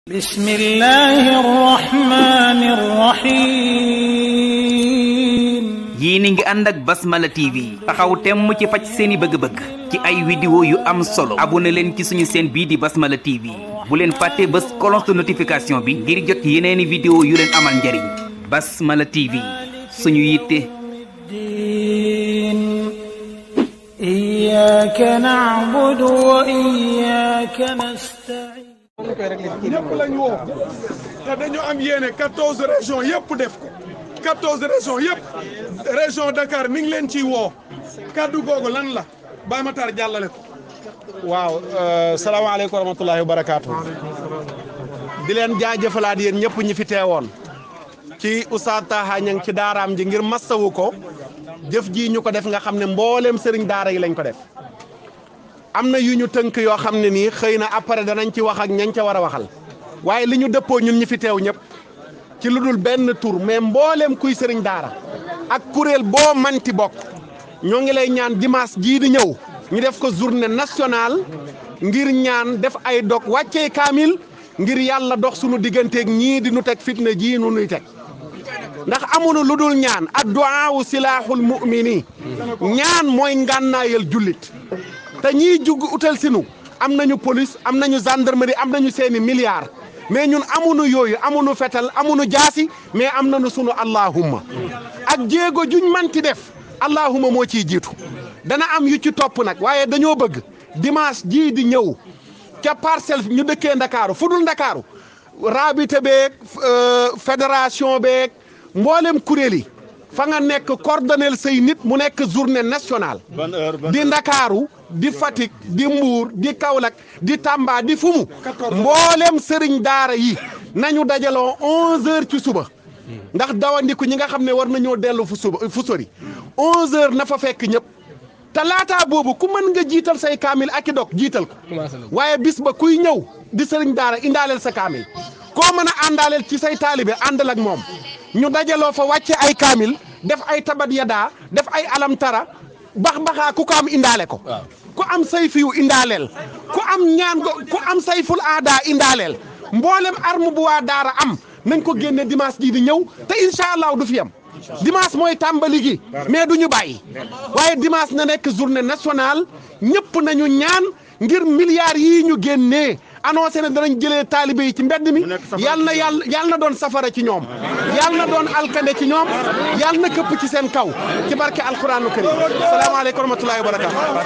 بسم الله الرحمن الرحيم yéen a ngi ànd ak Basmala TV taxaw temm ci faj seeni bëgg-bëgg ci ay vidéo yu am solo abonné leen ci suñu chaîne bii di Basmala TV bu leen fàtte bës cloche de notification bi ngir jot yeneeni vidéo yu leen amal njariñ Basmala TV suñu yitte الدين إياك نعبد وإياك نستعين ñëpp lañ woo te dañu am yéene quatorze régions yëpp def ko quatorze régions yëpp région Dakar mi ngi leen ciy woo kaddu googu lan la Baye Matar jàllale ko waaw salaamaaleykum wa rahmatullahi wa barakaatu. di leen jaajëfalaat yéen ñëpp ñi fi teewoon. ci Oustaz Taha Niang ci daaraam ji ngir massawu ko jëf ji ñu ko def nga xam ne mbooleem sëriñ daara yi lañ ko def. am na yu ñu tënk yoo xam ne nii xëy na après danañ ci wax ak ñañ ca war a waxal waaye li ñu dëppoo ñun ñi fi teew ñëpp ci lu dul benn tur mais mbooleem kuy sëriñ daara ak kuréel boo manti bokk ñoo ngi lay ñaan dimanche jii di ñëw ñu def ko journée nationale ngir ñaan def ay dog wàccee kaamil ngir yàlla dox sunu digganteeg ñii di nu teg fitna jii nu nuy teg ndax amuñu lu dul ñaan adduwaawu silaaxul mu'mini ñaan mooy ngànnaayal jullit te ñiy jug utal sinu am nañu police am nañu gendarmerie am nañu seeni milliards mais ñun amuñu yooyu amuñu fetal amuñu jaasi mais am nañu sunu allahumma ak jéego juñ manti def allahumma moo ciy jiitu dana am yu ci topp nag waaye dañoo bëgg dimanche jii di ñëw ca parcelle ñu dëkkee ndakaaru fu dul ndakaaru rabité beeg fédération beeg mboolem kuréel yi fa nga nekk coordonnel say nit mu nekk journée nationale di ndakaaru di Fatick di Mbuur di Kaolack di Tamba di Fumu mboolem sëriñ daara yi nañu dajaloo onze heures ci suba ndax dawandiku ñi nga xam ne war nañoo dellu fu suba fu sori onze heures na fa fekk ñëpp te laataa boobu ku mën nga jiital say kaamil ak i dog jiital ko waaye bis ba kuy ñëw di sëriñ daara indaaleel sa kaamil koo mën a àndaaleel ci say taalibe àndal ak moom ñu dajaloo fa wàcce ay kaamil def ay tabat yadaa def ay alam tara bax baxaa ku ko am indaale ko ku am sayfiyu indaaleel ku am ñaan go ku am sayful aada indaaleel mboolem arme bu waa daara am nañ ko génne dimanche jii di ñëw te incha allah du fi am dimanche mooy tàmbali gi mais du ñu bàyyi waaye dimanche na nekk journée nationale ñëpp nañu ñaan ngir milliards yii ñu génnee annoncé ne danañ jëlee taalibe yi ci mbedd mi yal na yàlla yal na doon safara ci ñoom yal na doon alkande ci ñoom yal na këpp ci seen kaw ci barke alquranu karim salaamaaleykum wa rahmatullahi wa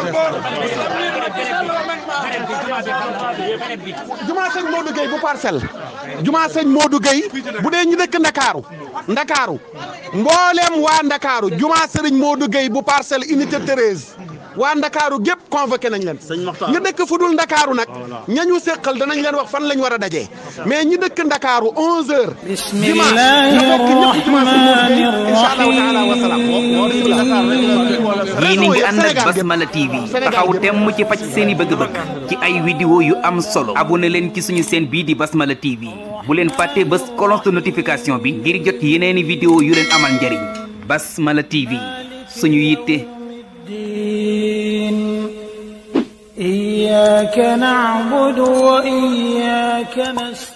barakatu jumaa sëñ Modou Gueye bu parcelle jumaa sëñ Modou Gueye bu dee ñu dëkk ndakaaru ndakaaru mbooleem waa ndakaaru jumaa sëriñ Modou Gueye bu parcelle unité 13 waa ndakaaru gépp convoqué nañ leen ñi dëkk fu dul ndakaaru nag ñañu séqal danañ leen wax fan lañ war a dajee mais ñi dëkk ndakaaru 11 heures بسم الله الرحمن yéen a ngi ànd ak Basmala TV taxaw temm ci faj seeni bëgg-bëgg ci ay vidéo yu am solo abonné leen ci suñu chaîne bii di Basmala TV bu leen fàtte bës cloche de notification bi ngir jot yeneeni vidéo yu leen amal njariñ Basmala TV suñu yitte الدين إياك نعبد وإياك نستعين